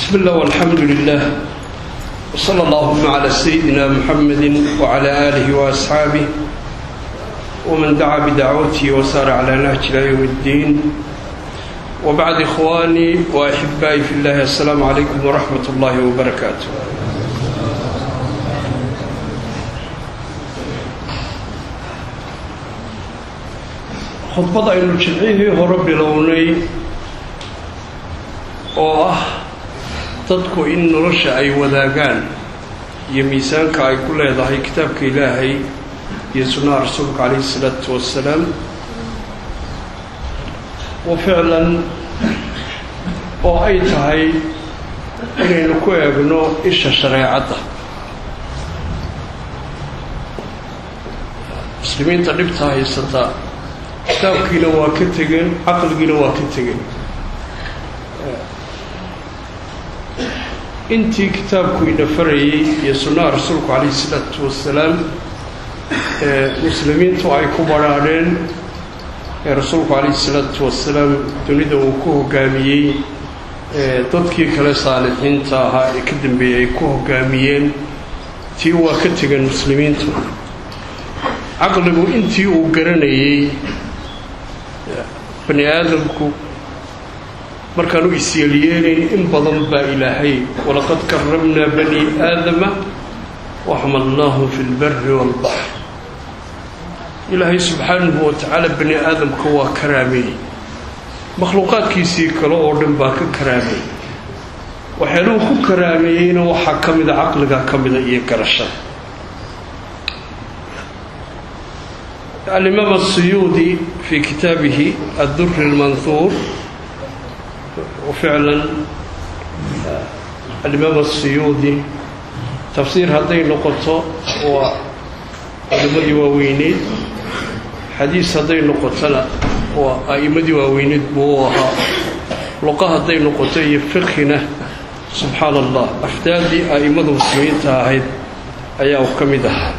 بسم الله والحمد لله وصلى اللهم على سيدنا محمد وعلى آله وأصحابه ومن دعا بدعوته وسار على نهج إلى يوم الدين وبعد إخواني وأحبائي في الله السلام عليكم ورحمة الله وبركاته khudbad aynu jimcihii hore bilownay oo ah dadku in nolosha ay wadaagaan iyo miisaanka ay ku leedahay kitaabka ilaahay iyo sunnaha rasuulka calayhi isalaatu wassalaam wa ficlan oo ay tahay inaynu ku eegno isha shareecadda muslimiinta dhibta haysata kitaabkiina waa ka tegeen caqligiina waa ka tegeen intii kitaabku ina farayay iyo sunnaha rasuulku calayhi isalaatu wassalaam ee muslimiintu ay ku badhaadheen ee rasuulku calayhi isalaatu wassalaam dunida uu ku hogaamiyey ee dadkii kale saalixiinta ahaa ee ka dambeeyey ay ku hogaamiyeen tii waa ka tegeen muslimiintu caqligu intii uu garanayey bani aadamku markaanu isyeelyeelayn in badan baa ilaahay walaqad karamnaa bani aadama waxmalnaahum fi lbari waalbaxr ilaahay subxaanahu wa tacaala bani aadamka waa karaameeyey makhluuqaadkiisii kale oo dhan baa ka karaameeyey waxyaaluhu ku karaameeyeyna waxaa ka mida caqliga ka mida iyo garashada alimaam asuyuudi fii kitaabihi adduri اlmanhuur ficlan alimaam asuyuudi tafsiir hadday noqoto waa culimadii waaweyneyd xadiis hadday noqotona waa a'imadii waaweyneyd buu u ahaa luqa hadday noqoto iyo fiqhina subxaana allah afdaadii a'imada muslimiinta ahayd ayaa u ka mid ahaa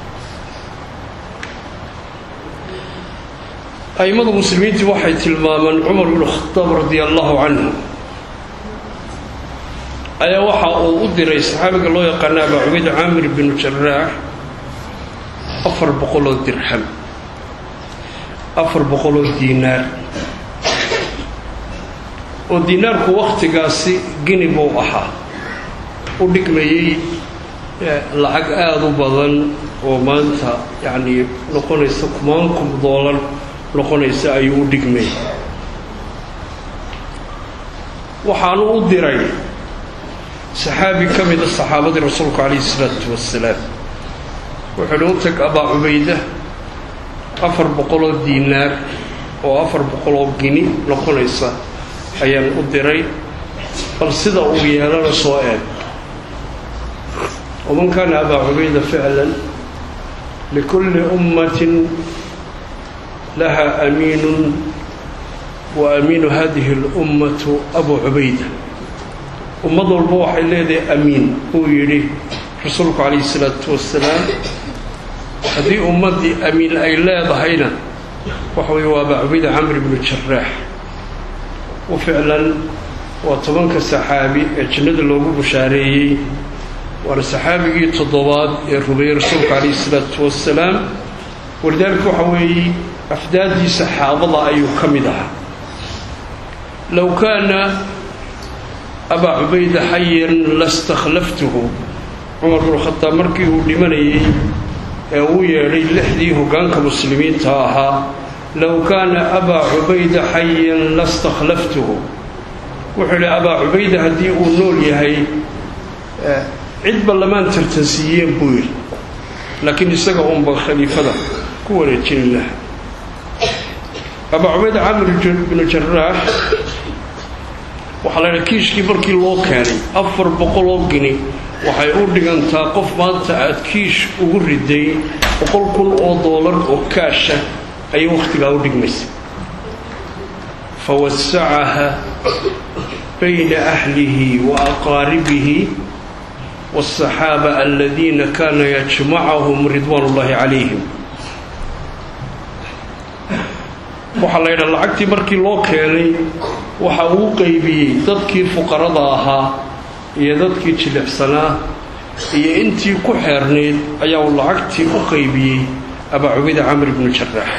a'immadu muslimiintii waxay tilmaamaan cumar bnu khadaab radia allahu canhu ayaa waxa uu u diray saxaabiga loo yaqaana abaa cubayd caamir binu jaraax afar boqoloo dirham afar boqoloo diinaar oo diinaarku wakhtigaasi gini buu ahaa u dhigmayey lacag aada u badan oo maanta yacnii noqonaysa kumaan kun doolar noqonaysa ayuu u dhigmay waxaanu u diray saxaabi ka mida saxaabadii rasuulku calayhi isalaatu wassalaam wuxuuhi u tag abaa cubayda afar boqoloo diinaar oo afar boqoloo gini noqonaysa ayaan u diray bal sida uu yeelana soo eeg waman kaana abaa cubayda ficlan likulli ummatin laha amiinu wa amiinu hadihi اlummatu abu cubayda ummad walba waxay leedahay amiin uu yidhi rasuulku calayhi isalaatu wasalaam haddii ummaddii amiin ay leedahayna waxa weye waa abaa cubayda camr bnu jaraax u ficlan waa tobanka saxaabi ee jannada loogu bushaareeyey waana saxaabigii toddobaad ee rumeeyey rasuulku calayhi isalaatu wasalaam walidaalika waxa weeye afdaadii saxaabada ayuu ka mid ahaa low kaana abaa cubayda xayan lastakhlaftuhu cumar bnu khadaab markii uu dhimanayey ee uu yeedhay lixdii hoggaanka muslimiinta ahaa low kaana abaa cubayda xayan lastakhlaftuhu wuxuu idhi abaa cubayda haddii uu nool yahay cidba lamaan tartansiiyeen buu yidhi laakiin isaga unba khaliifada ku wareejin laha abaa cubayd camir binu jaraax waxaa la ydhaha kiishkii markii loo keenay afar boqoloo gini waxay u dhigantaa qof maanta aad kiish ugu riday boqol kun oo doolar oo kaasha ayay wakhtigaa u dhigmaysa fa wasacaha bayna ahlihi wa aqaaribihi wاsaxaaba aladiina kaana yajmacahum ridwaan ullahi calayhim waxaa la yidhaha lacagtii markii loo keenay waxa uu qeybiyey dadkii fuqarada ahaa iyo dadkii jilicsanaa iyo intii ku xeernayd ayaa uu lacagtii u qaybiyey abaa cubayda camr ibnu jaraax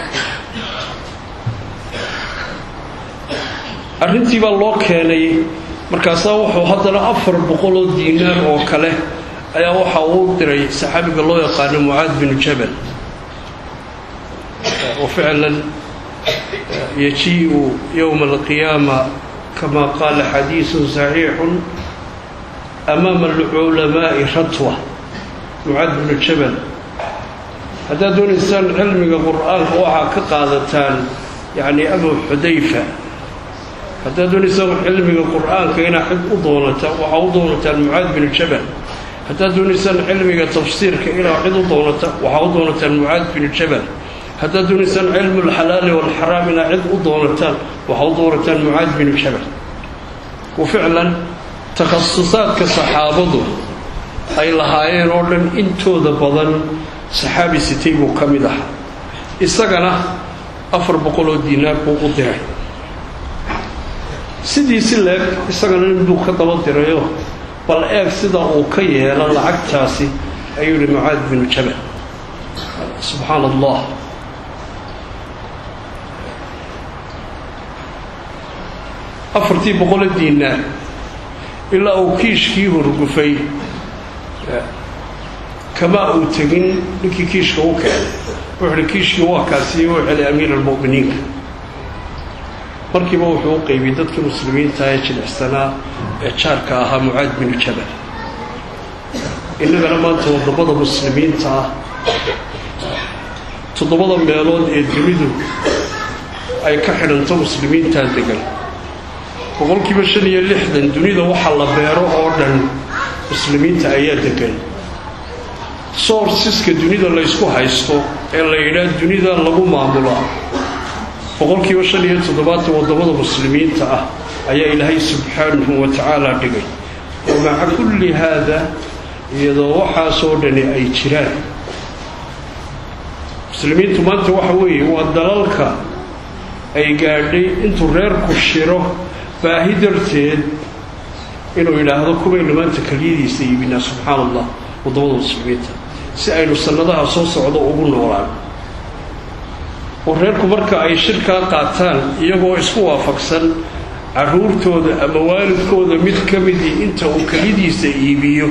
arrintii baa loo keenay markaasaa wuxuu haddana afar boqoloo diinaar oo kale ayaa waxa uu diray saxaabiga loo yaqaano mucaad binu jabal wa ficlan yajii'u yowma alqiyaama kama qaala xadiisun saxiixun amaama alculamaa'i ratwa mucaad binu jabal haddaad doonaysaan cilmiga qur-aanka waxaa ka qaadataan yacni abu xudayfa haddaad doonaysaan cilmiga qur-aanka inaa cid u doonata waxaa u doonataan mucaad binu jabal haddaad doonaysaan cilmiga tafsiirka inaa cid u doonata waxaa u doonataan mucaad binu jabal haddaad doonaysaan cilmu alxalaali waalxaraam inaa cid u doonataan waxaa u doonataan mucaad binu jabal wa ficlan takhasusaadka saxaabadu ay lahaayeen oo dhan intooda badan saxaabi sitay buu ka mid ahaa isagana afar boqoloo diinaar buu u diray sidii si leeg isagana inbuu ka daba dirayo bal eeg sida uu ka yeelo lacagtaasi ayuu yihi mucaad binu jabal subxaana allah afartii boqolo diinaar ilaa uu kiishkii horgufay kamaa uu tegin ninkii kiishka u keenay wuxu uhi kiishkii waa kaasiiyo u celay amiir almu'miniinka markiiba wuxuu u qaybiyey dadkii muslimiinta ee jilicsanaa ee jaarka ahaa mucaad binu jabal innagana maanta waddamada muslimiinta ah toddobada meelood ee dunidu ay ka xidhanto muslimiintaa degan boqolkiiba shan iyo lixdan dunida waxa la beero oo dhan muslimiinta ayaa degan soorsiska dunida laysku haysto ee la yidhaah dunida lagu maamulaa boqolkiiba shan iyo toddobaatan waddamada muslimiinta ah ayaa ilaahay subxaanahu wa tacaala dhigay wa maca kulli haada iyadoo waxaasoo dhani ay jiraan muslimiintu maanta waxa weeye waa dalalka ay gaadhay intuu reerku shiro baahi darteed inuu yidhaahdo kubaynu maanta keliyadiisa iibinaa subxaana allah waddamada muslimiinta si aynu sannadaha soo socdo ugu noolaan oo reerku marka ay shirkaa qaataan iyagoo isku waafaqsan carruurtooda ama waalidkooda mid ka midii inta uu keliyadiisa iibiyo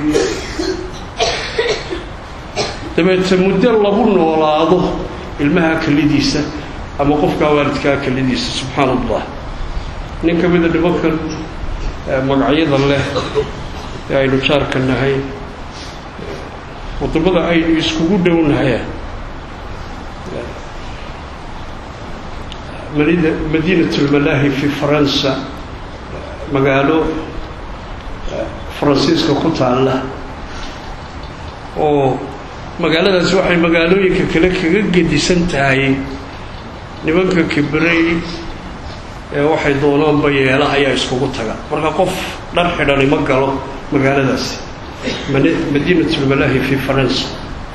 dabeete muddo lagu noolaado ilmaha kelidiisa ama qofkaa waalidkaa kelidiisa subxaana allah nin ka mida nimankan magacyada leh ee aynu jaarka nahay waddamada aynu iskugu dhownahay madiinat lmalaahi fi faransa magaalo faransiiska ku taalla oo magaaladaasi waxay magaalooyinka kale kaga gedisan tahay nimanka kibrey ee waxay doonaanba yeela ayaa iskugu taga marka qof dhar xidhani ma galo magaaladaasi madiinat lmalaahi fi faransa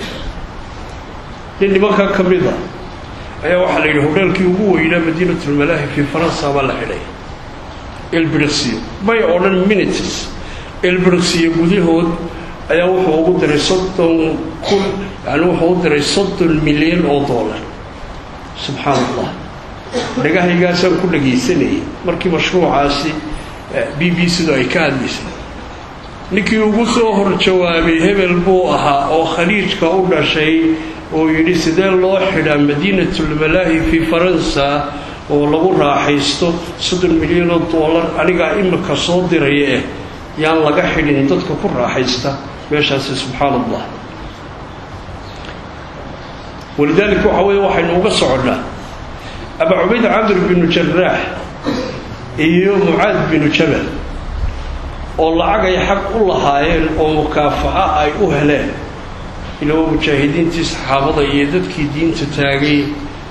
nin nimankaa ka mida ayaa waxaa la yidhi hodheelkii ugu weynaa madiinatulmalaahi fi faransa baa la xidhay elbrixiyo may oo dhan minites elbrixiyo gudahood ayaa wuxuu ugu diray soddon kun yani wuxuu u diray soddon milyan oo dollar subxaana allah dhagahaygaasaan ku dhagaysanayay markii mashruucaasi b b sidu ay ka hadlaysay ninkii ugu soo hor jawaabay hebel buu ahaa oo khaliijka u dhashay oo yidhi sidee loo xidhaa madiinatulmalaahi fi faransa oo lagu raaxaysto soddon milyan oo dollar anigaa imika soo diraya eh yaan laga xidhin dadka ku raaxaysta meeshaasi subxaana allah walidaalika waxa weeye waxaynu uga soconnaa abaa cubayd camr binu jaraax iyo mucaad binu jabal oo lacag ay xaq u lahaayeen oo mukaafaca ay u heleen ilaa mujaahidiintii saxaabada iyo dadkii diinta taagay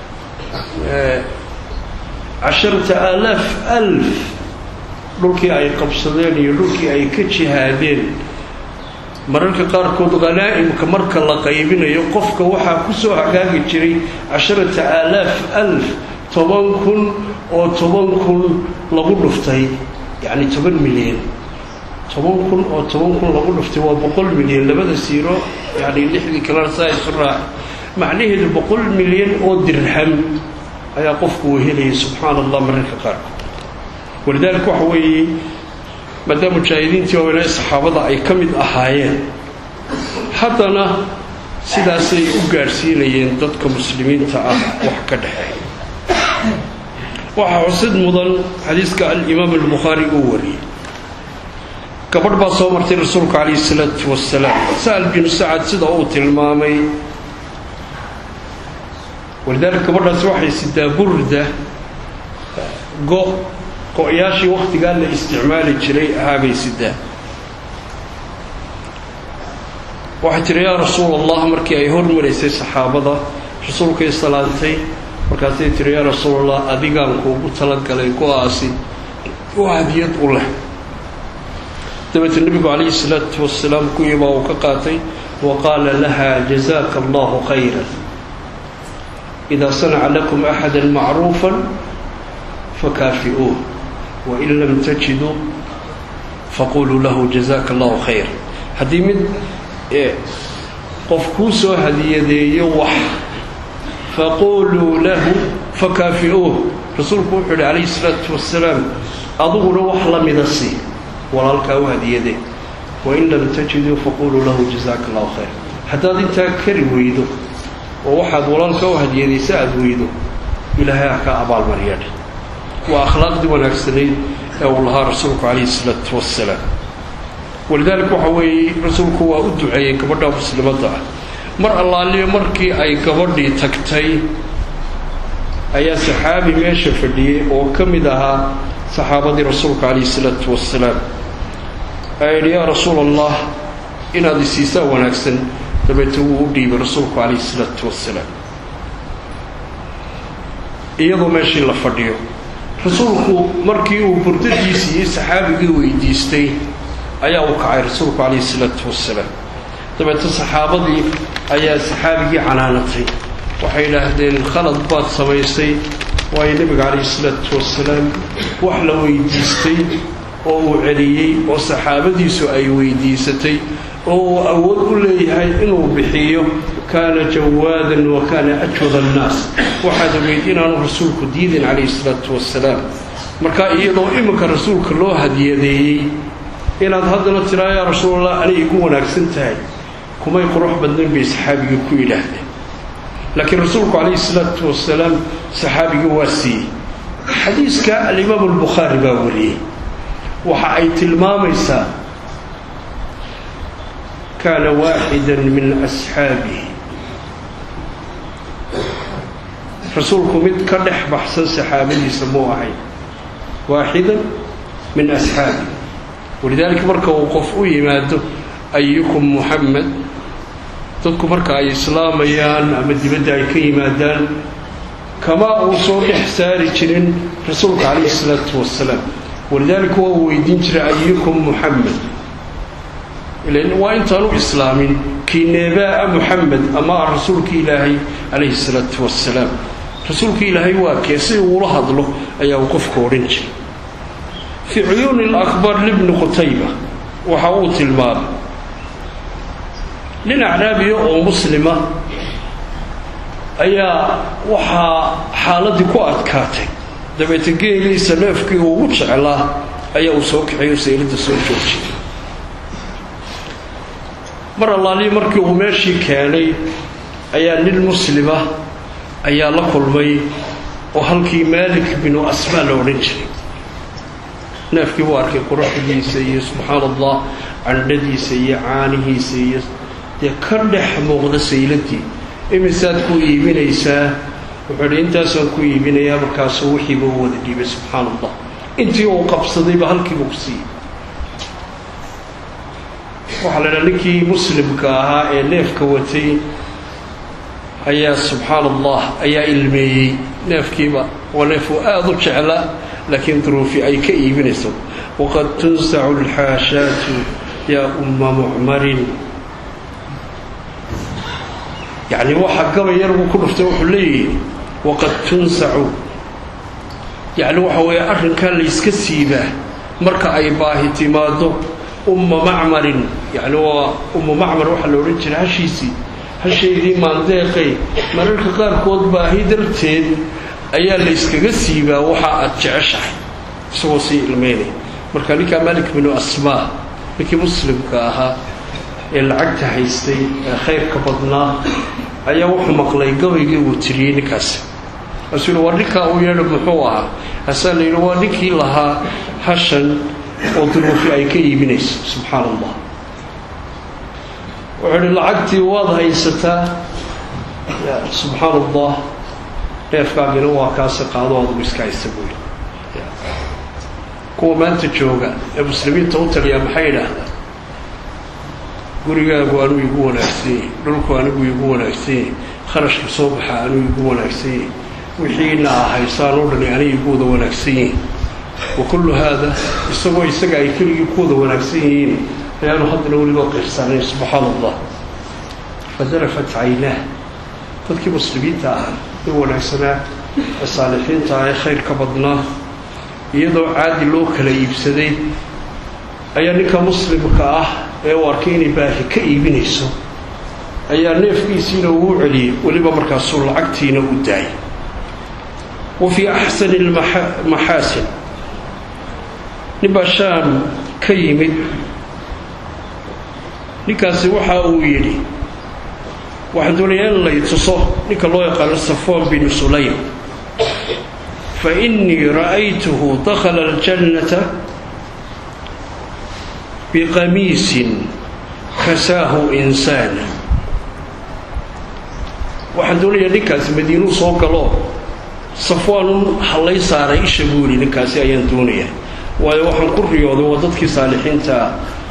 casharata aalaaf alf dhulkii ay qabsadeen iyo dhulkii ay ka jihaadeen mararka qaarkood khanaa'imka marka la qaybinayo qofka waxaa ku soo hagaagi jiray casharata aalaaf alf toban kun oo toban kun lagu dhuftay yacni toban milyan toban kun oo toban kun lagu dhuftay waa boqol milyan labada siiro yani lixdii kalena saa isu raac macnaheedu boqol milyan oo dirham ayaa qofku uu helayay subxaana allah mararka qaarkood walidaalika waxa weeye maadaama mujaahidiintii waaweynaa saxaabada ay ka mid ahaayeen haddana sidaasay u gaadhsiinayeen dadka muslimiinta ah wax ka dhexeeya waxaa xusid mudan xadiiska alimaam albukhaari uu wariyey gabadh baa soo martay rasuulka calayhi salaatu wasalaam sa'al binu sacad sida uu tilmaamay walidaalika gabadhaasi waxay sidaa burda go go-yaashii wakhtigaa la isticmaali jiray ahaabay sidaa waxay tihi yaa rasuul allah markii ay hormaraysay saxaabada rasuulkay salaantay markaasay tihi yaa rasuul allah adigaan kuugu talagalay go-aasi oo hadiyad u leh dabeetee nebigu calayhi salaatu wasalaam kuwii baa uu ka qaatay wa qaala laha jazaaka allahu khayra idaa sanaca lakum axada macruufa fakaafi'uuh wain lam tajiduu faquluu lahu jazaaka allahu khayra haddii mid qof kuu soo hadiyadeeyo wax faquluu lahu fakaafi'uuh rasuulku wuxuu yihi calayhi salaatu wasalaam aduguna wax la mida sii walaalkaa u hadiyadee wain lam tajiduu faquluu lahu jazaaka allahu khayr haddaad intaa kari weydo oo waxaad walaalkaa u hadiyadaysa aada weydo ilaahay ha ka abaalmariyadhe waa akhlaaqdii wanaagsanayd ee uu lahaa rasuulku calayhi salaatu wasalaam walidaalika waxa weeye rasuulku waa u duceeyey gabadha muslimadda ah mar allaaliyo markii ay gabadhii tagtay ayaa saxaabi meesha fadhiyey oo ka mid ahaa saxaabadii rasuulka calayhi salaatu wasalaam ayaa yidhi yaa rasuul allah inaad isiisaa wanaagsan dabeete wuu u dhiibay rasuulku calayhi salaatu wasalaam iyadoo meeshii la fadhiyo rasuulku markii uu burdadiisii iyo saxaabigii weydiistay ayaa uu kacay rasuulku calayhi salaatu wasalaam dabeete saxaabadii ayaa saxaabigii canaanatay waxay yidhaahdeen khalad baad samaysay waayo nebiga calayhi salaatu wasalaam wax la weydiistay oo uu celiyey oo saxaabadiisu ay weydiisatay oo uu awood u leeyahay inuu bixiyo kaana jawaadan wa kaana ajwad annaas waxaad ogeyd inaanu rasuulku diidin calayhi salaatu wasalaam marka iyadoo iminka rasuulka loo hadiyadeeyey inaad haddana tiraa yaa rasuulallah anay igu wanaagsan tahay kumay qurux badnayn bay saxaabigii ku yidhaahdeen laakiin rasuulku calayhi salaatu wasalaam saxaabigii waa siiyey xadiiska alimaamu albukhaari baa wariyey waxa ay tilmaamaysaa kaana waaxidan min asxaabihi rasuulku mid ka dhex baxsan saxaabadiisa muu ahay waaxidan min asxaabihi walidaalika marka uu qof u yimaado ayukum muxamed dadku marka ay islaamayaan ama dibadda ay ka yimaadaan kama uu soo dhex saari jirin rasuulka calayhi salaatu wasalaam walidaalika waa uu weydiin jiray ayukum muxamed ilan waa intaanu islaamin kii neebaa muxamed ama rasuulka ilaahay calayhi salaatu wasalaam rasuulka ilaahay waa kee si uula hadlo ayaa uu qofka odhan jiray fii cuyuuni alakbar libni qutayba waxa uu tilmaamay nin acraabiya oo muslima ayaa waxaa xaaladii ku adkaatay dabeete geeliisa neefkii uu ugu jeclaa ayaa uu soo kaxeeyo sayladda soo joojiyay mar allaalihi markii uu meeshii keenay ayaa nin muslima ayaa la kulmay oo halkii maalik binu asmaa la odhan jiray neefkii buu arkay quruxdiisa iyo subxaana allah candhadiisa iyo caanihiisa iyo dee ka dhex muuqda sayladii imisaad ku iibinaysaa wuxuu idhi intaasaan ku iibinayaa markaasuu wixiiba u wada dhiibay subxaana allah intii uu qabsadayba halkiiba ku siiyey waxaa la idhaha ninkii muslimka ahaa ee neefka watay ayaa subxaana allah ayaa ilmeeyey neefkiiba waa neefuu aada u jecla laakiin duruufi ay ka iibinayso waqad tunsacu alxaashaatu yaa umma mucmarin yacni waxa gabay yar buu ku dhuftay wuxuu leeyahay waqad tunsacu yacni waxa weeye arrinkaa layska siibaa marka ay baahi timaado umma macmarin yacni waa ummu macmar waxaa la odhan jiray hashiisii hashaydii maandeeqay mararka qaarkood baahi darteed ayaa la yskaga siibaa waxa aad jeceshahay isagoo sii ilmeynaya marka ninkaa malik binu asmaa ninkii muslimka ahaa ee lacagta haystay ee khayrka badnaa ayaa wuxuu maqlay gabaygii uu tiriyey ninkaasi kaasuu yidhi waa ninkaa uu yeedho muxuu ahaa hasaa la yidhi waa ninkii lahaa hashan oo duruufi ay ka iibinayso subxaan allah wuxuu idhi lacagtii waad haysataa subxaan allah dheefkaagina waa kaasi qaado adugu iska haysta buuli kuwa maanta jooga ee muslimiinta u taliyaa maxay yidhaahdaan gurigaagu anuu igu wanaagsan yahi dhulku anigu igu wanaagsan yahi kharashka soo baxa anuu igu wanaagsan yahi wixiina ahaysaan oo dhani aniga igu wada wanaagsan yihin wa kullu haada isagoo isaga ay keligii ku wada wanaagsan yihiin ayaanu haddana weliba qirsanayn subxaan allah fadarafat caynaah dadkii muslimiinta ahaa ee wanaagsanaa ee saalixiinta ah ee khayrka badnaa iyadoo caadi loo kala iibsaday ayaa ninka muslimka ah ee u arkay inay baahi ka iibinayso ayaa neefkiisiina uu celiyey weliba markaasuu lacagtiina u daayay wa fii axsani lmaxaasin ninbaa shaam ka yimid ninkaasi waxa uu yidhi waxaan doonayaa in lay tuso ninka loo yaqaano safoon binu sulaym fa innii ra'aytuhu dakhala aljannata biqamiisin kasaahu insaana waxaan doonayaa ninkaasi madiinuu soo galo safwaanun hallay saaray isha buu yidhi ninkaasi ayaan doonayaa waayo waxaan ku riyooday waa dadkii saalixiintaa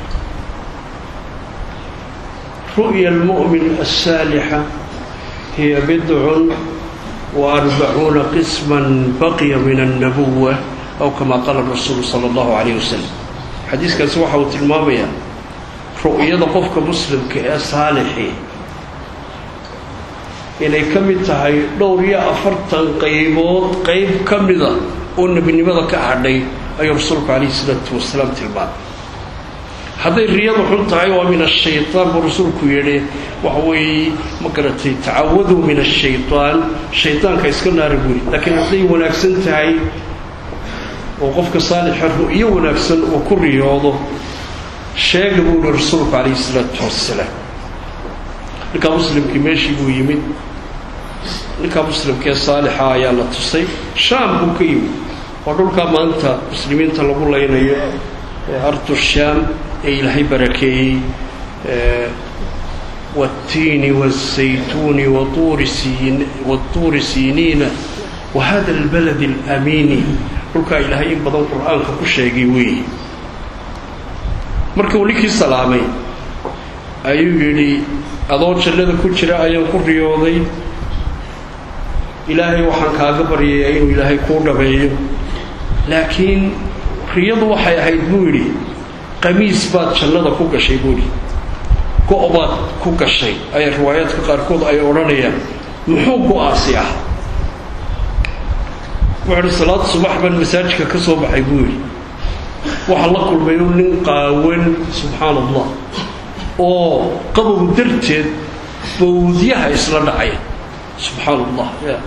ru'ya almu'min alsaalixa hiya bidcun wa arbacuuna qisman baqiya min annabuwa aw kama qaala rasuulu sala allahu calayh wasalam xadiiskaasi waxa uu tilmaamayaa ru'yada qofka muslimka ee saalixii inay ka mid tahay dhowr iyo afartan qaybood qayb ka mida oo nebinimada ka hadhay ayuu rasuulku calayhi isalaatu wasalaam tilmaamay hadday riyadu xun tahay waa min ashaytaan buu rasuulku yidhi waxa weeye ma garatay tacawaduu min ashaytaan shaydaanka iska naari buuri laakiin hadday wanaagsan tahay oo qofka saalixa ru'yo wanaagsan uu ku riyoodo sheega buu yihi rasuulku calayhi isalaatu wasalaam ninkaa muslimkii meeshii buu yimid ninkaa muslimkee saalixa ayaa la tusay shaam buu ka yimid oo dhulkaa maanta muslimiinta lagu laynayo ardu shaam ee ilaahay barakeeyey wاtiini wالzaytuuni watuuri siiniina wahada اlbalad اlamiini dhulkaa ilaahay in badan qur'aanka ku sheegay weeye marka uu ninkii salaamay ayuu yidhi adoo jannada ku jira ayaan ku riyooday ilaahay waxaan kaaga baryayaa inuu ilaahay kuu dhabeeyo laakiin riyadu waxay ahayd buu yidhi qamiis baad jannada ku gashay buu yidhi go' baad ku gashay ayaa riwaayaadka qaarkood ay odhanayaan muxuu go-aasi ah wuxuuhi salaad subax baan masaajidka ka soo baxay buu yidhi waxaa la kulmay nin qaawan subxaan allah oo qabow darteed bawdyaha isla dhacaya subxaan allah ya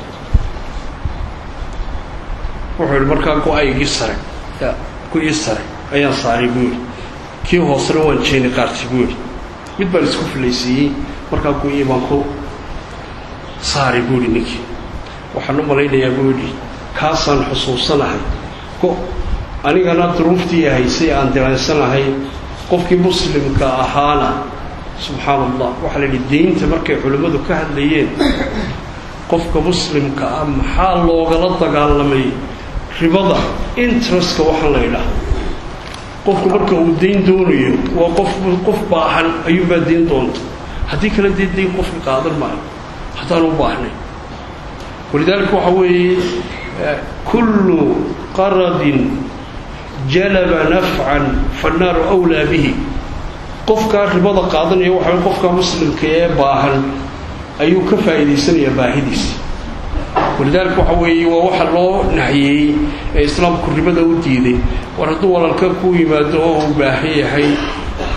wuxuu yidhi markaa go-aygii sare ya go-ii sare ayaan saaray buu yidhi kii hoosena waan jeeni qaartay buu yidhi mid baan isku filaysiiyey markaa go-ii baan ku saaray buu yidhi ninkii waxaan u malaynayaa buu yidhi kaasaan xusuusanahay go anigana duruuftii haysay aan diraysanahay qofkii muslimka ahaana subxaan allah waxaa la yidhi diinta markay culimmadu ka hadlayeen qofka muslimka ah maxaa loogala dagaalamay ribada interestka waxaan la ydhaha qofku marka uu dayn doonayo waa qof qof baahan ayuunbaa dayn doonta haddii kale dee dayn qofka qaadan maayo haddaan u baahnay walidaalika waxaa weeye kullu qaradin jalaba nafcan fannaaru awlaa bihi qofkaa ribada qaadanaya waxa qofka muslimka ee baahan ayuu ka faa'iidaysanayaa baahidiisa walidaalika waxa weeye waa waxa loo naxyeeyey ee islaamku ribada u diiday war hadduu walaalka ku yimaado oo uu baahan yahay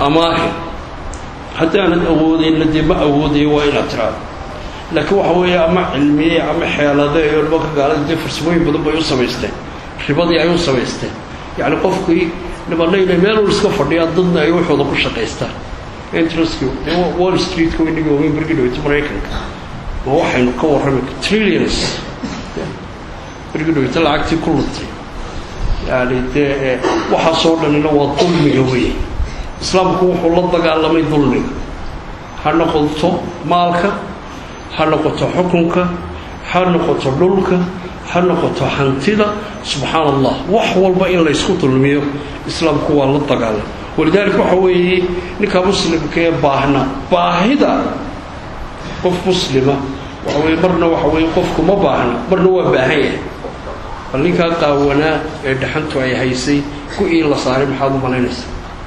amaahi haddaanad awoodayna dee ma awoodayo waa inaad tiraado laakiin waxa weeye ama cilmiye ama xeelade iyo nimanka gaalada dee farsamooyin badan bay u samaysteen ribadii ay u samaysteen yacni qofkii nimanna inay meeluu iska fadhiyaan dadna ay waxooda ku shaqaystaan interestki wall streetka inagii ogeyn bergi dhaweyta maraykanka ma waxaynu ka warrami trillions bergi dhaweyta lacagtii ku luntay yani dee waxaasoo dhanina waa dulmiga weeye islaamku wuxuu la dagaalamay dulmiga ha noqoto maalka ha noqoto xukunka ha noqoto dhulka ha noqoto hantida subxaan allah wax walba in laysku dulmiyo islaamku waa la dagaalam walidaalika waxa weeye ninka muslimka ee baahna baahida qof muslima waxa weye marna waxa weye qofku ma baahna marna waa baahan yahay bal ninkaa qaawanaa ee dhaxantu ay haysay ku-ii la saaray maxaad u malaynaysaa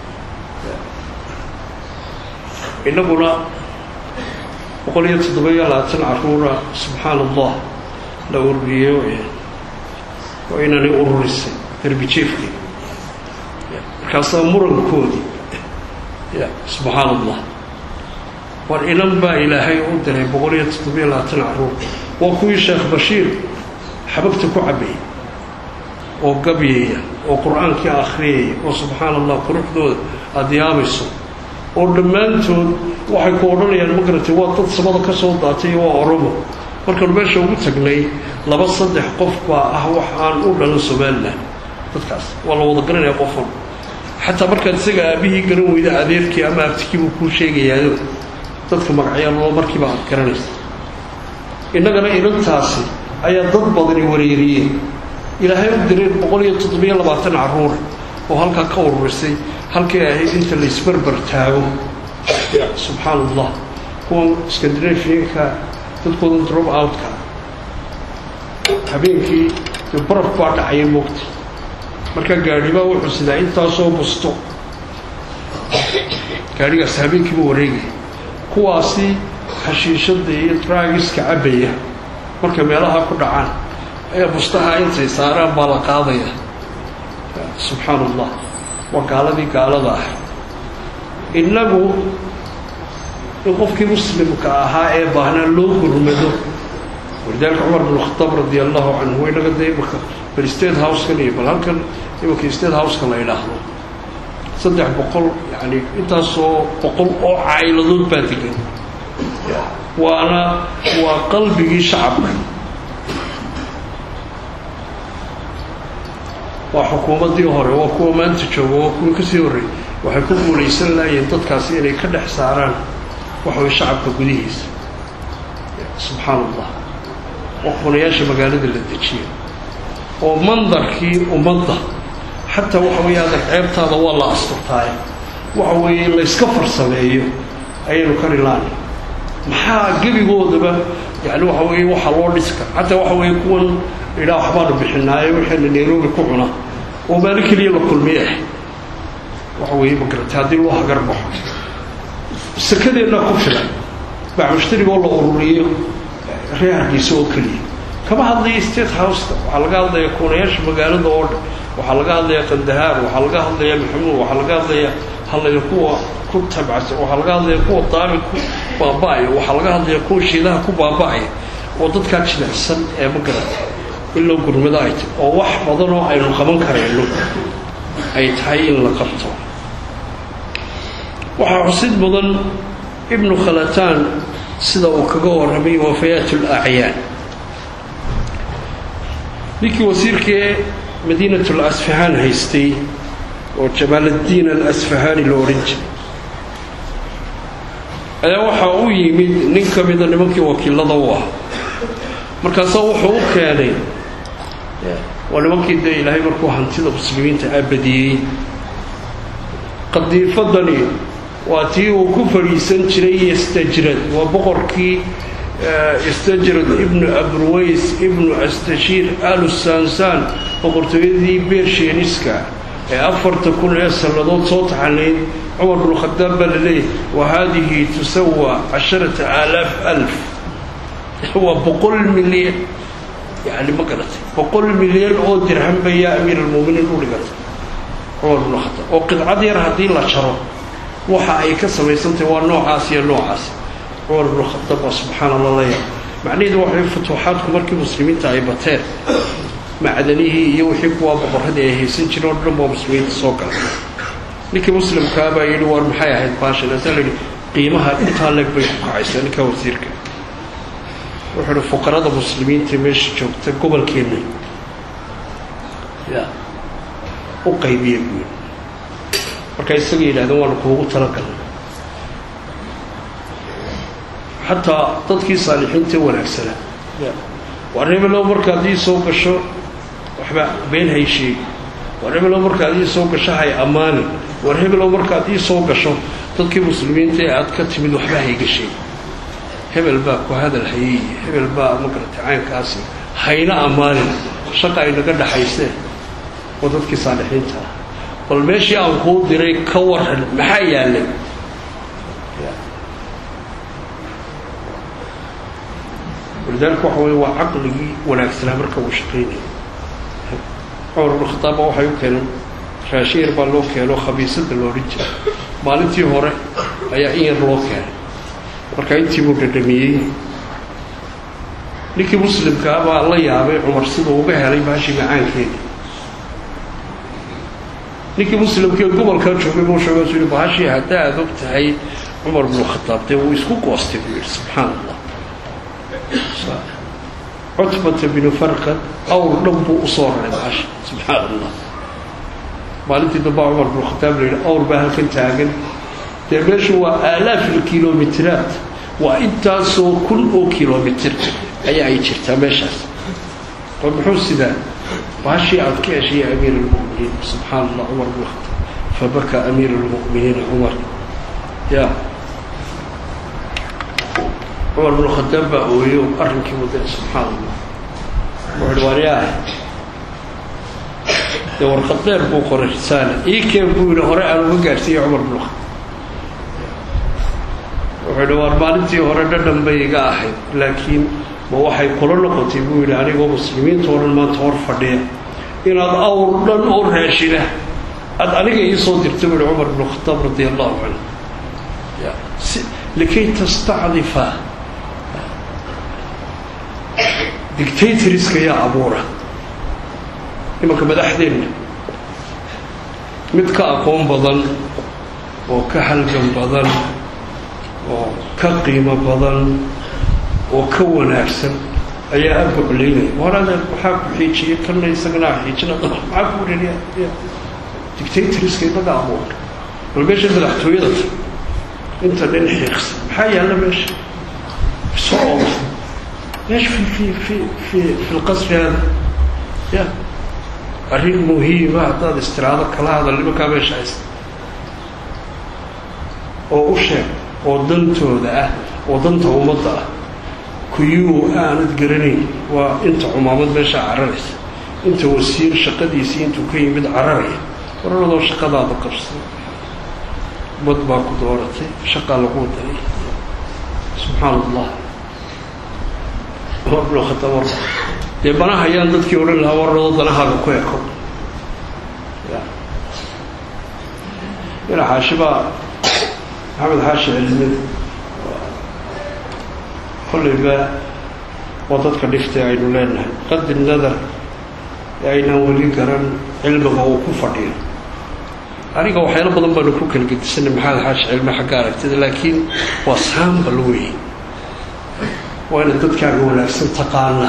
innaguna boqol iyo toddoba-iyo labaatan caruura subxaan allah la ururiyeyo waa inanay ururisay darbijeefkii markaasaa murankoodii ya subxaan allah war inan baa ilaahay u diray boqol iyo toddoba-iyo labaatan caruur waa kuwii sheekh bashiir xabagta ku cabayay oo gabyaya oo qur-aankii akhriyaya oo subxaan allah quruxdooda aada yaabayso oo dhammaantood waxay ku odhanayaan ma garatay waa dad samada ka soo daatay iyo waa oromo markaanu meesha ugu tagnay laba saddex qof baa ah wax aan u dhalan somalilan dadkaas waa la wada garanaya qofan xataa markaad isaga aabihii garan weyda adeerkii ama abtikiibuu kuu sheegayaayo dadka magacyaaloo markiiba aad garanaysa innagana inantaasi ayaa dad badani wareeriyeen ilaahay u direen boqol iyo toddobiyo labaatan caruur oo halkaa ka ururisay halkay ahayd inta laysbarbar taago subxaan allah kuwan scandinavianka dadkooda drop outka habeenkii dee baraf baa dhacaya moogta markaa gaadhibaa wuxuu sidaa intaasoo busto gaadhigaas habeenkiiba wareegaya kuwaasi xashiishada iyo draagiska cabbaya markay meelaha ku dhacaan ayaa bustaha intay saaraan baa la qaadaya subxaan allah waa gaaladii gaalada ah innagu in qofkii muslimka ahaa ee baahnaa loo gurmado walidaalika cumar bin khataab radi allahu canhu inaga dee imaka bal state housekan iyo bal halkan imanka state houseka la idhaahdo saddex boqol yani intaasoo boqol oo cayladood baa degan waana waa qalbigii shacabka waa xukuumaddii hore waa kuwa maanta jooga waa kuwii kasii horreeyey waxay ku guulaysan laayeen dadkaasi inay ka dhex saaraan waxaway shacabka gudihiisa subxaan allah waa kunayaasha magaalada la dejiya oo mandarkii ummadda xataa waxa weeye adag ceebtaada waa la asturtaaye waxa weeye layska farsameeyo ayaynu kari laani maxaa gebigoodaba yani waxa weeye waxaa loo dhiska xataa waxa weeye kuwan idhaa waxbaanu bixinaaye waxayna nairobi ku cuna oo maalin keliya la kulmiye ah waxa weeye magarata haddii loo hagar baxo sakadeennaa ku filan bacmushtarigoo la ururiyo reer hargeysa oo keliya kama hadlaya state houseka waxaa laga hadlaya kuunayaasha magaalada oo dhan waxaa laga hadlaya qandahaar waxaa laga hadlaya maxamuud waxaa laga hadlaya hadlaya kuwa ku tabcsan waxaa laga hadlaya kuwa daami ku baaba-aya waxaa laga hadlaya kuwa shiidaha ku baaba-aya oo dadkaa jilicsan ee ma garata in loo gurmado ay tahy oo wax badanoo aynu qaban karayno ay tahay in la qabto waxaa xusid mudan ibnu khalataan sida uu kaga warramay wafayaat alacyaan ninkii wasiirkee madiinat lasfahaan haystay oo jamaaladdiin alasfahaani la odhan jiray ayaa waxaa u yimid nin ka mida nimankii wakiilada u ah markaasaa wuxuu u keenay waa nimankii dee ilaahay markuu hantida muslimiinta abadiyey qadiifadani waa tii uu ku fadhiisan jiray istajrad waa boqorkii istajrad ibnu abruways ibnu astashiir alu sansaan boqortooyadii beersheeniska ee afarta kun ee sannadood soo taxanayd cumar bnu khadaab baa la leeyahy wa haadihi tusawa casharata aalaaf alf waa boqol milyan yani ma garatay boqol milyan oo dirham ba yaa amiir almuuminiin u dhigatay cumar bnu khadaab oo qidcad yar haddii la jaro waxa ay ka samaysantahay waa noocaas iyo noocaas cumar ibnu khadaab waa subxaan allah laya macnaheedu waxay futuuxaadku markii muslimiinta ay bateen macdanihii iyo wixii kuwaa boqorradii ay haysan jireen oo dhan baa muslimiinta soo galay ninkii muslimkaa baa yidhi war maxay ahayd baashan asaa la yidhi qiimaha intaa leeg bay ku kacaysaa ninkaa wasiirka wuxuu ihi fuqarada muslimiinta meesha joogta gobolkeenna ya u qaybiya buuli markaa isaga yidhahdeen waanu kuugu talagalnay xataa dadkii saalixiinta wanaagsana war hebelow markaad ii soo gasho waxba been hay sheegi war hebelow markaad ii soo gasho hay ammaani war hebelow markaad ii soo gasho dadkii muslimiinta ee aad ka timid waxba hayga sheegi hebel baa ku hadal hayey hebel baa magarata caynkaasi hayna ammaanin shaqa ay naga dhaxaysee oo dadkii saalixiinta ah bal meeshii aan kuu diray ka waran maxaa yaallay walidaalika waxa weye waa caqligii wanaagsanaa marka uu shaqaynaya cumar ibnu khataabba waxay u keeneen raashin yar baa loo keeno khabiisada loodhan jira maalintii hore ayaa in yar loo keenay markaa intii buu dhadhamiyey ninkii muslimkaa baa la yaabay cumar siduu uga helay baashii macaankeeda ninkii muslimkee gobolkaa joogay buu sheegay su yihi bahashii hadda aada og tahay cumar bnu khataab dee wuu isku goostay buu yidhi subxaan allah cutbata binu farqad awr dhan buu usoo raray bahasha subxaan allah maalintii dambaa cumar bnu khataab la yidhi awr baa halkan taagan dee meeshu waa aalaaf ilkilomitiraat waa intaasoo kun oo kilomitir ayaa ay jirtaa meeshaas oo muxuu sidaa baashii aad ka heshay ya amiir almu'miniin subxaan allah cumar bnu khataab fabaka amiir almu'miniina cumar ya cumar bnu khataab baa ooyo arrinkii waday subxaan allah wuxuuhi waaryaah dee warqad dheer buu qoray risaale ii keen buu yidhi hore aan uga gaarsiiyey cumar bnu khataab wuxuu yidhi waar maalintii hore dhadhan bay iga ahayd laakiin ma waxay kula noqotay buu yidhi anigoo muslimiinta oo dhan maanta hor fadhiya inaad awr dhan oo raashina aada aniga ii soo dirta buu yihi cumar bnu khataab radia allahu canhu likay tastacdifa dictatoriska yaa abuura imanka madaxdeenna mid ka aqoon badan oo ka halgan badan oo ka qiimo badan oo ka wanaagsan ayaa aada buclaynaya waraadee waxaa ku xiijiyay kana isagana xiijina maxaa ku dhaliya dictatoriska inaga abuura bal meesha madaxtooyada inta nin xiiqsa maxaa yaalla meesha soo meesha fi fi fi fi fi lqasri hada ya arrin muhiima haddaad istiraado kala hadal nimankaa meesha haysta oo u sheeg oo dantooda ah oo danta ummadda ah kuyuu aanad garanayn waa inta cumaamad meeshaa cararaysa inta wasiir shaqadiisii intuu ka yimid cararaya wararadoo shaqadaada qabsay bad baa ku dooratay shaqaa lagu daray subxaan allah bnu khataab dee banahayaan dadkii odhan lahaa wararadoo danahaaga ku eko ina xaashibaa maxamed xaashi cilmid kollayba waa dadka dhiftay aynu leenahay qadi nadar ee aynaan weli garan cilmiga uu ku fadhiyo aniga waxyaalo badan baanu ku kala gedisanay maxamed xaashi cilmi xagga aragtida laakiin waa saambal wey waa ina dadkaaga wanaagsan taqaana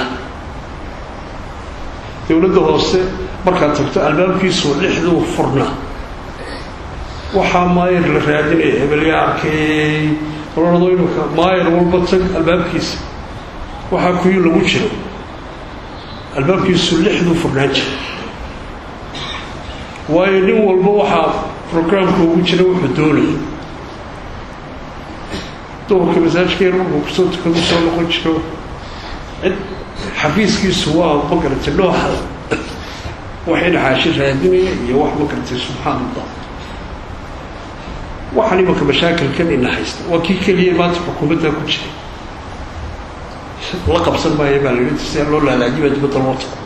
dowladda hoose markaad tagto albaabkiisu lixduu furnaa waxaa maayar la raadinaya hebelyaa arkay ololado imika maayar walba tag albaabkiisa waxaa kuyi lagu jiro albaabkiisu lixduu furnaan jira waayo nin walba waxaa programka ugu jira wuxuu doonaya duhurka masaajka yar markuu kusoo tukadu soo noqon jiro cid xafiiskiisu waa magarantay nooxa wax inaxaashi raadinaya iyo wax magarantay subxaan allah waxaan imanka mashaakilkan ina haysta waa kii keliya maanta xukuumaddaa ku jira la qabsan maayo baa layihi si loo laalaajibaa dibadda loo tago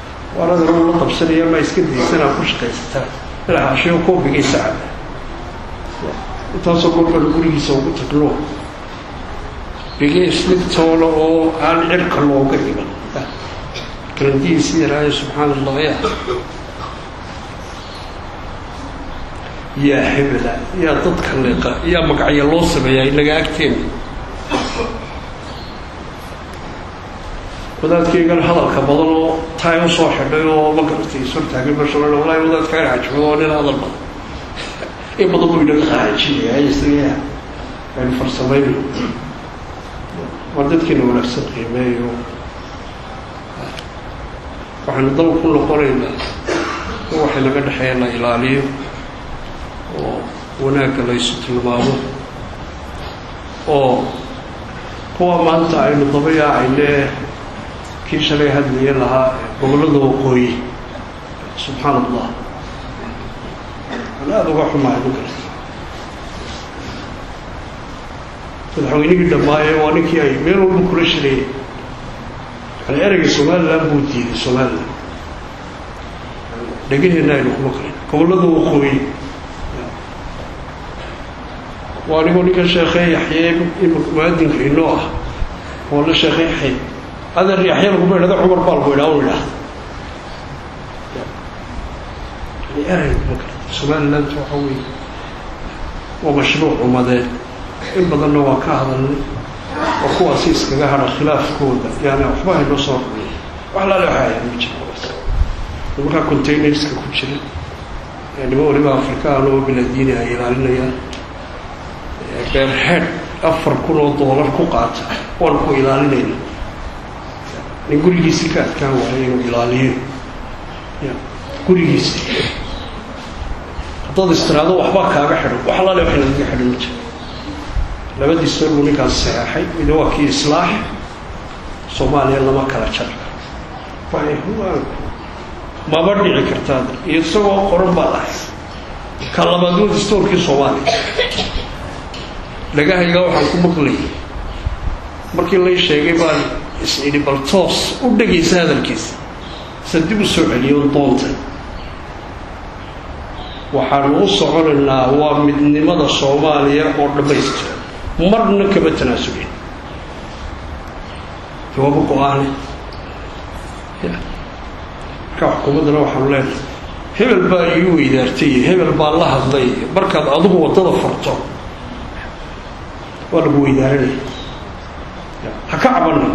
waanada la qabsanaya maa iska daysanaa ku shaqaysataa inaxaashiyo koobigay sacada intaasoo golbaan gurigiisa ugu tagno bigeesligtoola oo aan cirka looga iman karandihiisi yaraayo subxaan allah ya yaa hebela yaa dadka leeqa yaa magacya loo sameeyaa inaga agteena wadaadkaygan hadalka badan oo taay u soo xidhay oo ma garatay ishortaagay mashala walahi wadaadka arxajooda oo nin hadal badan in badan buu inaga qaajinaya isaga aynu farsamayno waa dadkiina wanaagsan qiimeeyo waxaynu daba ku noqonaynaa in waxay naga dhexeeya la ilaaliyo oo wanaagga laysu tilmaamo oo kuwa maanta aynu daba yaacayne kii shalay hadlaye lahaa gobollada waqooyi subxaan allah aan aada uga xumahay ma garta madaxweynihii dhammaaye waa ninkii ay meel walba kula shirayeen yani ereyga somalilan buu diiday somalilan dhegaheenna aynu kuma qarin gobollada waqooyi waa anigoo ninka sheekhe yaxye muaadinka inoo ah oo la sheekhe yaxye adeer yaxya laguma idhahda cumar baa lagu idhaa u idhaahda yani erey kuma garta somaliland waxa weeye waa mashruuc umadeed in badanna waa ka hadalnay oo kuwaasi iskaga hadha khilaafkooda yani waxba haynoo soo rumiya wax laale waxa ayaa ma jira nimankaa containerska ku jira nima waliba afrikaan oo biladiini ay ilaalinayaan beerhead afar kun oo doolar ku qaata waan ku ilaalinayna nin gurigiisi ka adkaan waayo inuu ilaaliyo ya gurigiisi haddaad istiraado waxbaa kaaga xidhan wax alaale waxay nagaga xidhan ma jira labadii sor buu ninkaas saxeexay mid waa kii islaax soomaaliya lama kala jar maba dhici kartaad iyo isagoo qoran baa dhahay ka labaad waa dastoorkii soomaaliya dhagahayga waxaan ku maqlayay markii lay sheegay baan is-idhi bal toos u dhegaysa hadalkiisa sa dib u soo celiyo doonta waxaanu u soconaynaa waa midnimada soomaaliya oo dhammaystiran marna kama tanaasulin jawaabo go-aane marka xukuumaddana waxaanu leenahay hebel baa ii weydaartay hebel baa la hadlay markaad adigu waddada farto waa lagu weydaaranaya ha ka cabana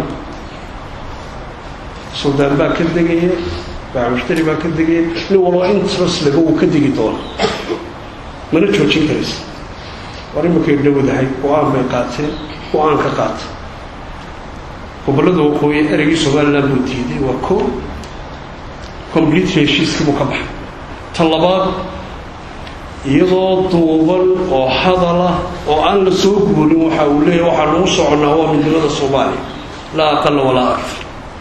suldaan baa ka degaya baamushtari baa ka degaya nin walba interest laga uu ka degi doona mana joojin karaysa war imankay dhowdahay go-aan bay qaateen go-aan ka qaata gobollada waqooyi ereygii somaliland buu diiday waa ko complete heshiiskii buu ka baxay ta labaad iyadoo duuban oo hadalah oo aan la soo guurin waxa uu leeyahy waxaa nagu soconnaa waa midnimada soomaaliya laa aqala walaa akfar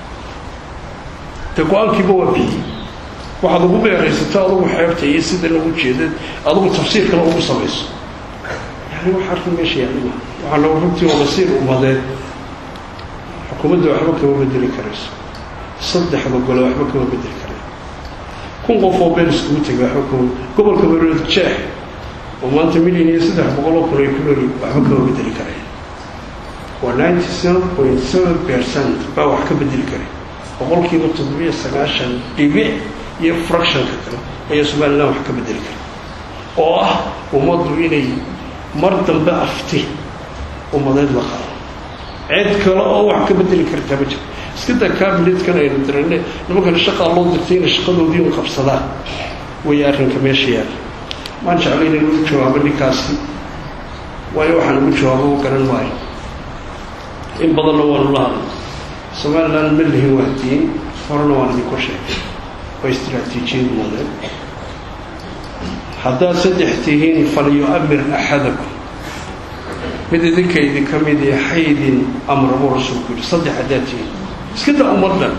dee go-aankiiba waa biyey waxaad ugu beeraysato adugu xeebta iyo sida lagu jeedad adugu tafsiirkana ugu samayso yani wax arrin meesha yaalima waxaa nagu runtii oo masiir umadeed xukuumadda waxba kama bedeli karayso saddexda gole waxba kama bedeli karayo kun qof oo been iskugu tegay waxba kama gobolka marood jeex oo maanta milyan iyo saddex boqoloo kun ay ku nooli waxba kama bedeli karaya waa ninety seven point seven percent baa wax ka bedeli karay boqolkiiba toddobiyo sagaashan dhibic iyo fractionka kale ayaa somaliland wax ka bedeli kara oo ah ummaddu inay mar dambe afti ummadeed la qaado cid kale oo wax ka bedeli kartaa ma jiro iska daa cabineetkan aynu dirane nimankana shaqaa loo dirtay inay shaqadoodii u qabsadaan way arrinka meesha yaala maan jeclayn in ugu jawaabo ninkaasi waayo waxaan ugu jawaabo u garan maayo in badanna waanu la hadlay somaliland ma lihin wahdiin horena waan idinku sheegay waa istraatiijiyad moodeed haddaad saddex tihiin falyu-amir axadakum mid idinka idinka mid ee haydin amra buu rasuulku yidhi saddex haddaad tihiin iska daa ummad dhan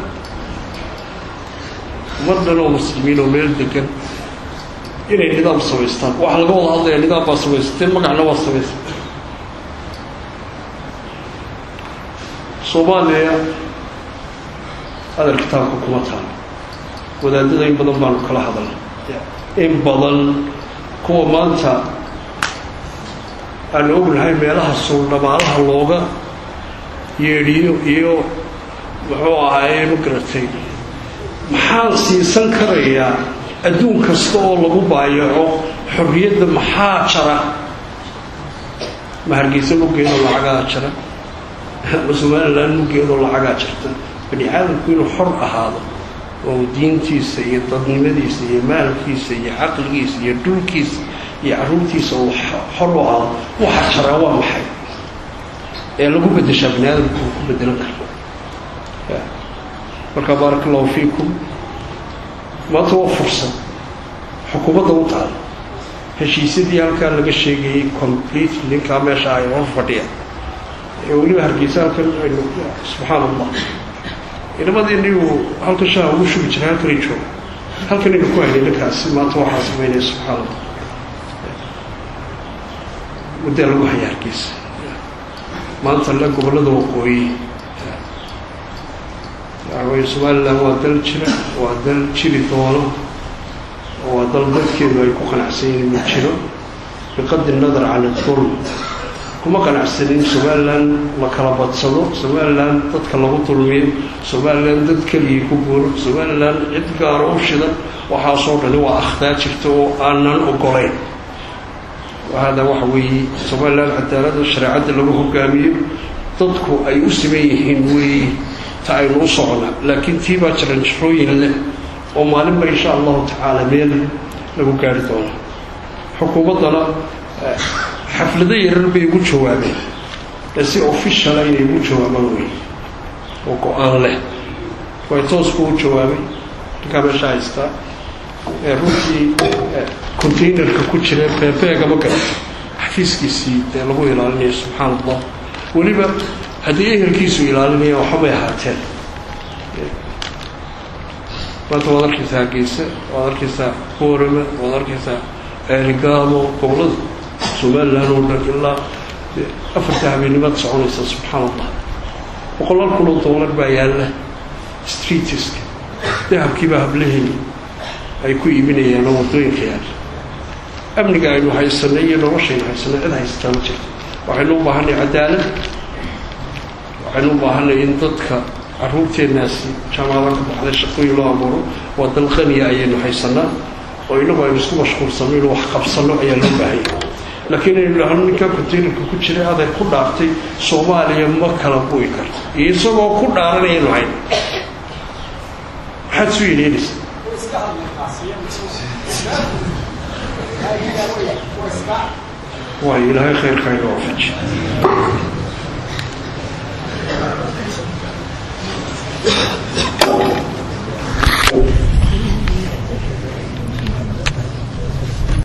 ummad dhan oo muslimiin oo meel degan inay nidaam samaystaan waxaa laga wada hadlaya nidaam baa samaysateen magacna waa samaysatay soomaaliya hadal kitaabka kuma taalo wadaadada in badan baanu kala hadalnay in badan kuwa maanta aan ognahay meelaha suuldhabaalaha looga yeedhiyo iyo muxuu ahaaye ma garatay maxaan siisan karayaa adduun kasta oo lagu baayaco xorriyadda maxaa jara ma hargeysa muggeedoo lacagaa jira ma somalilan muggeedoo lacagaa jirta bani aadamku inuu xor ahaado oo diintiisa iyo dadnimadiisa iyo maalkiisa iyo caqligiisa iyo dhulkiisa iyo carruurtiisa uu xor u ahaado waxa jaraa waa maxay ee lagu bedeshaa bani aadamku uu ku bedelan karo marka baaraka allahu fiikum maanta waa fursad xukuumadda u taala heshiisyadii halkaa laga sheegayey complete ninkaa meesha ay hor fadhiya ee weliba hargeysa halkan aynu subxaan allah inamadii uu halkan shaha ugu shugi jiray halkanay jooga halkan aynu ku haynay ninkaasi maanta waxaa samaynaya subxaan allah muddaa lagu haya hargeysa maanta le gobollada waqooyi waxaweye somalilan waa dal jira waa dal jiri doono oo waa dal dadkeedu ay ku qanacsan yihiin ma jiro biqadri nadar can idulm kuma qanacsanin somalilan la kala badsado somalilan dadka lagu dulmiyo somalilan dad keligii ku guuro somalilan cid gaaro u shidan waxaasoo dhani waa akhtaa jirta oo aanan ogolayn hada waxa weeye somalilan cadaaladda shareecadda lagu hogaamiyo dadku ay u siman yihiin weeye ta aynu u socnaa laakiin tii baa jaranjarooyin leh oo maalinba insha allahu tacaala meel lagu gaari doono xukuumaddana xaflado yarar bay ugu jawaabeen ee si officiala inay ugu jawaabaan wey oo go-aan leh way toosku u jawaabay ninkaa meesha haystaa ee runtii containerka ku jira beebeegama garata xafiiskiisii ee lagu ilaalinayo subxaan allah weliba haddii ehelkiisu ilaalinaya waxbay ahaateen maanta waad arkaysaa hargeysa waad arkaysaa boorama waad arkaysaa ceerigaamo gobolada somalilan oo dhan ilaa afarta habeenimaad soconaysa subxaan allah boqolaal kun oo doolar baa yaalla streetiska dahabkiibaa hablaheni ay ku iibinayaan oo waddooyinka yaalla amniga aynu haysanay iyo noloshaynu haysanay cid haysataa ma jirto waxaynu u baahanay cadaalad waxaynu u baahanay in dadka caruurteennaasi jaamacada ka baxday shaqooyin loo abuuro waa dal qaniya ayaynu haysanaa oo inagu aynu isku mashquulsanno inu wax qabsanno ayaa loo baahanya laakiin aynu dhahno ninkaa containerka ku jiray aday ku dhaartay soomaaliya ma kala bu'i karto iyo isagoo ku dhaaranayaynu hayn maxaad su yeeleynaysa waayo ilaahay khayrka inoo wafaji